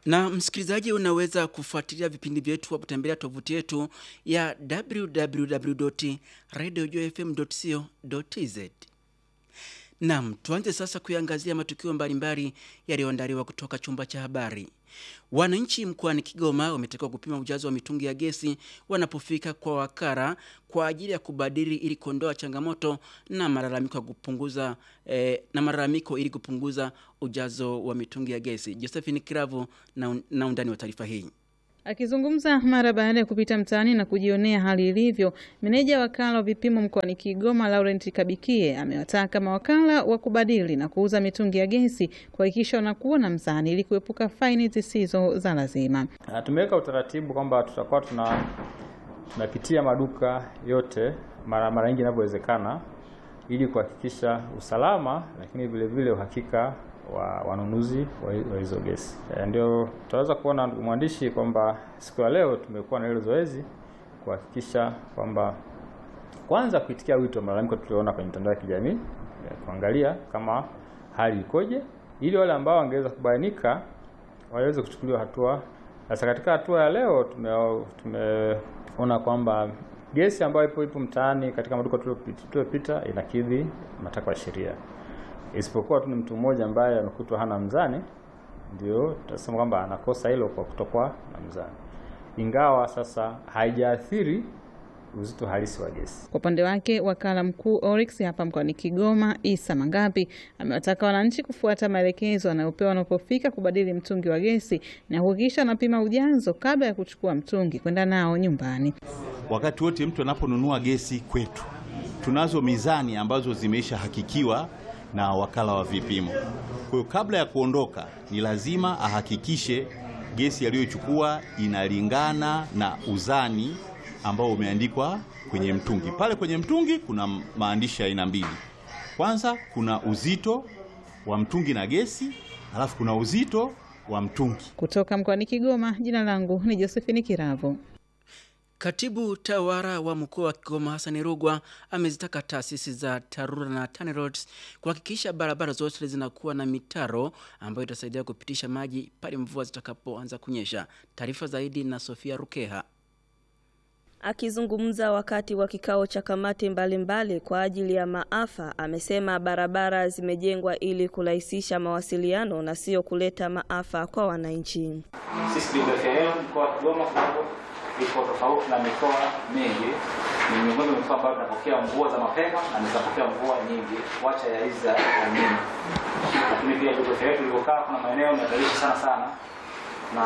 Na msikilizaji, unaweza kufuatilia vipindi vyetu kwa kutembelea tovuti yetu ya www.radiojfm.co.tz. Naam, tuanze sasa kuiangazia matukio mbalimbali yaliyoandaliwa kutoka chumba cha habari. Wananchi mkoani Kigoma wametakiwa kupima ujazo wa mitungi ya gesi wanapofika kwa wakala kwa ajili ya kubadili ili kuondoa changamoto na malalamiko ya kupunguza eh, na malalamiko ili kupunguza ujazo wa mitungi ya gesi. Josephine Kiravu na, na undani wa taarifa hii. Akizungumza mara baada ya kupita mtaani na kujionea hali ilivyo, meneja wakala wa vipimo mkoani Kigoma Laurent Kabikie amewataka mawakala wa kubadili na kuuza mitungi ya gesi kuhakikisha wanakuwa na mzani ili kuepuka faini zisizo za lazima. Na tumeweka utaratibu kwamba tutakuwa tuna tunapitia maduka yote mara mara nyingi inavyowezekana ili kuhakikisha usalama, lakini vile vile uhakika wa wanunuzi wa hizo gesi. E, ndio tutaweza kuona ndugu mwandishi kwamba siku ya leo tumekuwa na hilo zoezi kuhakikisha kwamba kwanza kuitikia wito wa malalamiko tuliona kwenye mitandao ya kijamii e, kuangalia kama hali ikoje ili wale ambao wangeweza kubainika waweze kuchukuliwa hatua. Sasa katika hatua ya leo tume tumeona kwamba gesi ambayo ipo ipo mtaani katika maduka tuliopita inakidhi matakwa ya sheria isipokuwa tu ni mtu mmoja ambaye amekutwa hana mzani, ndio tutasema kwamba anakosa hilo kwa kutokuwa na mzani, ingawa sasa haijaathiri uzito halisi wa gesi. Kwa upande wake, wakala mkuu Oryx hapa mkoani Kigoma, Isa Mangapi, amewataka wananchi kufuata maelekezo wanayopewa wanapofika kubadili mtungi wa gesi na kuhakikisha wanapima ujazo kabla ya kuchukua mtungi kwenda nao nyumbani. Wakati wote mtu anaponunua gesi kwetu, tunazo mizani ambazo zimeisha hakikiwa na wakala wa vipimo. Kwa hiyo kabla ya kuondoka, ni lazima ahakikishe gesi aliyochukua inalingana na uzani ambao umeandikwa kwenye mtungi. Pale kwenye mtungi kuna maandishi ya aina mbili. Kwanza kuna uzito wa mtungi na gesi, alafu kuna uzito wa mtungi. Kutoka mkoani Kigoma, jina langu ni Josephine Kiravo. Katibu tawala wa mkoa wa Kigoma Hassan Rugwa amezitaka taasisi za TARURA na TANROADS kuhakikisha barabara zote zinakuwa na mitaro ambayo itasaidia kupitisha maji pale mvua zitakapoanza kunyesha. Taarifa zaidi na Sofia Rukeha. Akizungumza wakati wa kikao cha kamati mbalimbali mbali kwa ajili ya maafa, amesema barabara zimejengwa ili kurahisisha mawasiliano na sio kuleta maafa kwa wananchi. Sisi BBFL mkoa wa Kigoma iko tofauti na mikoa mingi, ni miongoni mwa mikoa ambayo tunapokea mvua za mapema na tunapokea mvua nyingi, wacha ya hizi za nyingi. Lakini pia BBFL yetu ilivyokaa, kuna maeneo yanatarishi sana sana na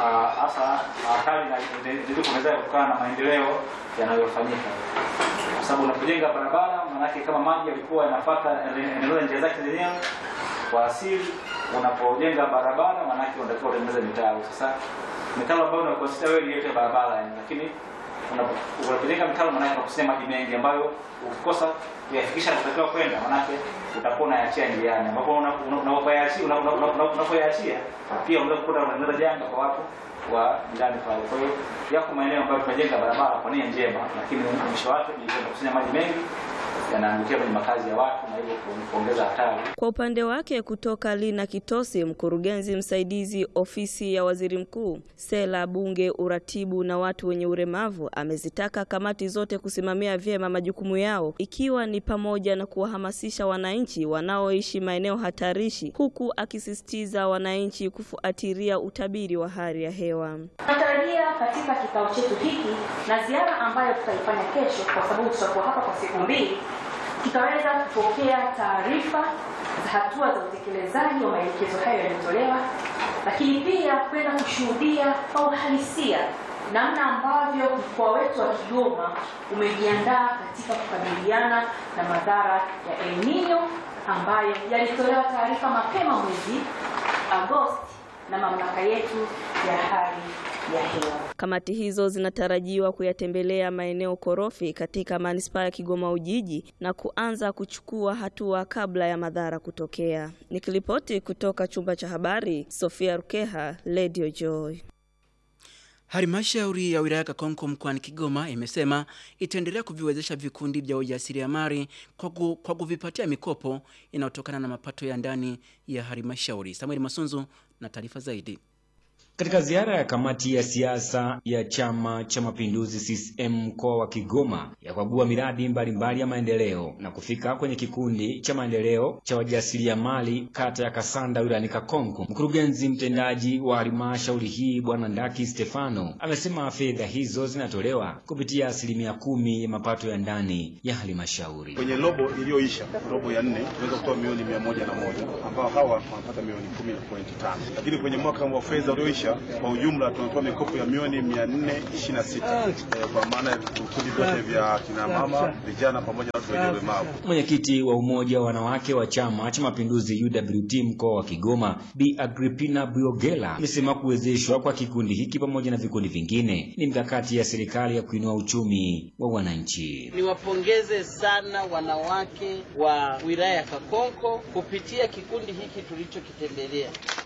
hasa hatari inazidi kuongezeka kutokana na maendeleo yanayofanyika, kwa sababu unapojenga barabara, maanake kama maji yalikuwa yanafuata yanaendeleza njia zake zenyewe kwa asili, unapojenga barabara, maanake unatakiwa utengeneze mitaro. Sasa mitaro ambayo unakonsider wewe ni yote barabara yani, lakini unapojenga mitaro, maanake unakusanya maji mengi ambayo ukikosa kuyafikisha unatakiwa kwenda, maanake utakuwa unayaachia njiani, ambapo unapoyaachia unapoyaachia pia unaweza kukuta unaendeleza janga kwa watu wa ndani pale. Kwa hiyo yako maeneo ambayo tunajenga barabara kwa nia njema, lakini mwisho wake ni kukusanya maji mengi yanaangukia kwenye makazi ya watu na hivyo kuongeza hatari. Kwa upande wake, kutoka Lina Kitosi, mkurugenzi msaidizi ofisi ya waziri mkuu, sera, bunge, uratibu na watu wenye ulemavu, amezitaka kamati zote kusimamia vyema majukumu yao, ikiwa ni pamoja na kuwahamasisha wananchi wanaoishi maeneo hatarishi, huku akisisitiza wananchi kufuatilia utabiri wa hali ya hewa. Tunatarajia katika kikao chetu hiki na ziara ambayo tutaifanya kesho, kwa sababu tutakuwa hapa kwa siku mbili tutaweza kupokea taarifa za hatua za utekelezaji wa maelekezo hayo yaliyotolewa, lakini pia kwenda kushuhudia kwa uhalisia namna ambavyo mkoa wetu wa Kigoma umejiandaa katika kukabiliana na madhara ya El Nino ambayo yalitolewa taarifa mapema mwezi Agosti na mamlaka yetu ya hali ya hewa. Kamati hizo zinatarajiwa kuyatembelea maeneo korofi katika manispaa ya Kigoma Ujiji na kuanza kuchukua hatua kabla ya madhara kutokea. Nikiripoti kutoka chumba cha habari, Sofia Rukeha, Radio Joy. Halmashauri ya wilaya Kakonko mkoani Kigoma imesema itaendelea kuviwezesha vikundi vya ujasiriamali kwa, ku, kwa kuvipatia mikopo inayotokana na mapato ya ndani ya halmashauri. Samuel Masunzu na taarifa zaidi. Katika ziara ya kamati ya siasa ya Chama cha Mapinduzi CCM mkoa wa Kigoma ya kukagua miradi mbalimbali ya maendeleo na kufika kwenye kikundi cha maendeleo cha wajasiriamali kata ya Kasanda wilayani Kakonko, mkurugenzi mtendaji wa halmashauri hii Bwana Ndaki Stefano amesema fedha hizo zinatolewa kupitia asilimia kumi ya mapato ya ndani ya halmashauri. Kwenye robo iliyoisha, robo ya nne, tunaweza kutoa milioni mia moja na moja ambao hawa wanapata milioni kumi na pointi tano, lakini kwenye mwaka wa fedha ulioisha kwa ujumla tunatoa mikopo ya milioni mia nne ishirini na sita eh, kwa maana ya vikundi vyote vya kina mama, vijana pamoja na watu wenye ulemavu. Mwenyekiti wa umoja wa wanawake wa Chama cha Mapinduzi UWT mkoa wa Kigoma Bi Agripina Biogela amesema kuwezeshwa kwa kikundi hiki pamoja na vikundi vingine ni mikakati ya serikali ya kuinua uchumi wa wananchi. Niwapongeze sana wanawake wa wilaya ya Kakonko kupitia kikundi hiki tulichokitembelea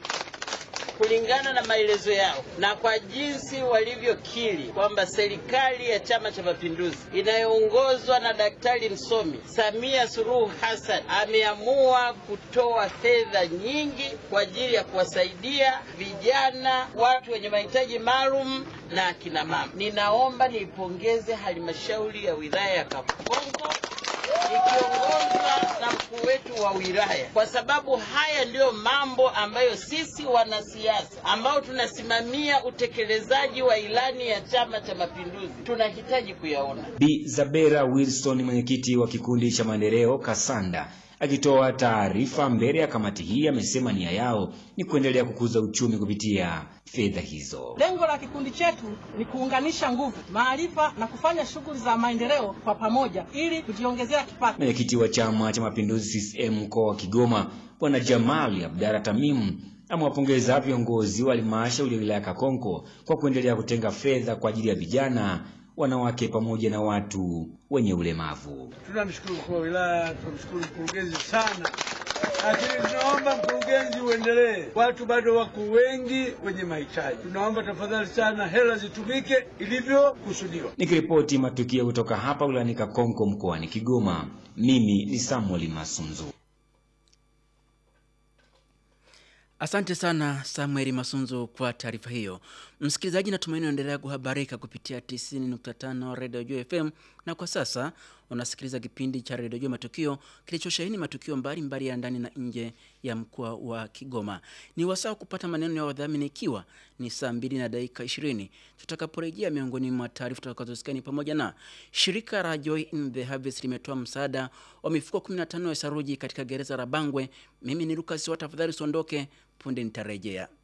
kulingana na maelezo yao na kwa jinsi walivyokiri kwamba serikali ya Chama cha Mapinduzi inayoongozwa na Daktari msomi Samia Suluhu Hassan ameamua kutoa fedha nyingi kwa ajili ya kuwasaidia vijana, watu wenye mahitaji maalum na akina mama. Ninaomba niipongeze halmashauri ya wilaya ya Kakonko ikiongozwa na mkuu wetu wa wilaya, kwa sababu haya ndiyo mambo ambayo sisi wanasiasa ambao tunasimamia utekelezaji wa ilani ya Chama cha Mapinduzi tunahitaji kuyaona. Bi Zabera Wilson, mwenyekiti wa kikundi cha maendeleo Kasanda, akitoa taarifa mbele ya kamati hii, amesema nia yao ni kuendelea kukuza uchumi kupitia fedha hizo. Lengo la kikundi chetu ni kuunganisha nguvu, maarifa na kufanya shughuli za maendeleo kwa pamoja ili kujiongezea kipato. Mwenyekiti wa Chama cha Mapinduzi CCM mkoa wa Kigoma Bwana Jamali Abdalla Tamimu amewapongeza viongozi wa halmashauri ya wilaya Kakonko kwa kuendelea kutenga fedha kwa ajili ya vijana, wanawake pamoja na watu wenye ulemavu. Tunamshukuru mkuu wa wilaya, tunamshukuru mkurugenzi sana, lakini tunaomba mkurugenzi uendelee. Watu bado wako wengi wenye mahitaji, tunaomba tafadhali sana hela zitumike ilivyokusudiwa. Nikiripoti matukio kutoka hapa wilayani Kakonko mkoani Kigoma, mimi ni Samuel Masunzu. Asante sana Samueli Masunzu kwa taarifa hiyo. Msikilizaji, natumaini unaendelea kuhabarika kupitia 90.5 Radio Juu FM, na kwa sasa unasikiliza kipindi cha Radio Juu Matukio kilichosheheni matukio mbalimbali mbali ya ndani na nje ya mkoa wa Kigoma. Ni wasaa kupata maneno ya wadhamini, ikiwa ni saa mbili na dakika 20 tutakaporejea. Miongoni mwa taarifa tutakazosikia ni pamoja na shirika la Joy in the Harvest limetoa msaada wa mifuko 15 ya saruji katika gereza la Bangwe. Mimi ni Lucas wa, tafadhali usiondoke, punde nitarejea.